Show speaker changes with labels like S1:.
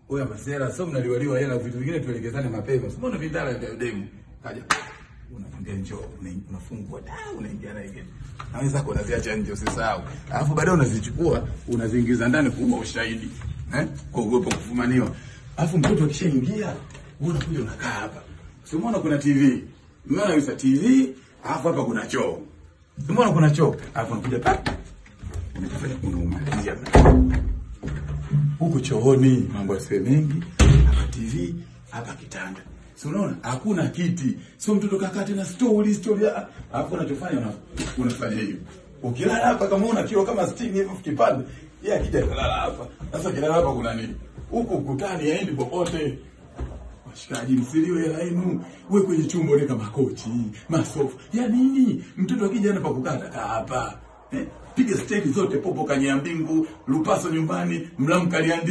S1: Oya masera, sio mnaliwaliwa hela vitu vingine tuelekezane mapema. Sio mbona vindala vya demu. Kaja. Unafungia njoo, una- unafungua da, unaingia na hivi. Na wenzako unaziacha nje usisahau. Alafu baadaye unazichukua, unaziingiza ndani kuwa ushahidi. Eh? Kwa uwepo kufumaniwa. Alafu mtoto akishaingia, wewe unakuja unakaa hapa. Si umeona kuna TV. Umeona kabisa TV, alafu hapa kuna choo. Si umeona kuna choo, alafu unakuja pa. Unafanya unaumalizia huku chooni mambo yasiwe mengi, hapa TV, hapa kitanda. Si unaona? Hakuna kiti. Sio mtoto kakaa tena story story. ah, Alafu unachofanya una, unafanya hivi. Ukilala hapa kama una kilo kama 60 hivi ukipanda, yeye akija kulala hapa. Sasa ukilala hapa kuna nini? Huku ukutani haendi popote. Washikaji, msiliwe hela yenu. We kwenye chumba weka makochi, masofa. Ya nini? Mtoto akija hapa kukata kaa hapa. Eh? Piga stendi zote popo kanyea mbingu, lupaso nyumbani, mlamkaliandi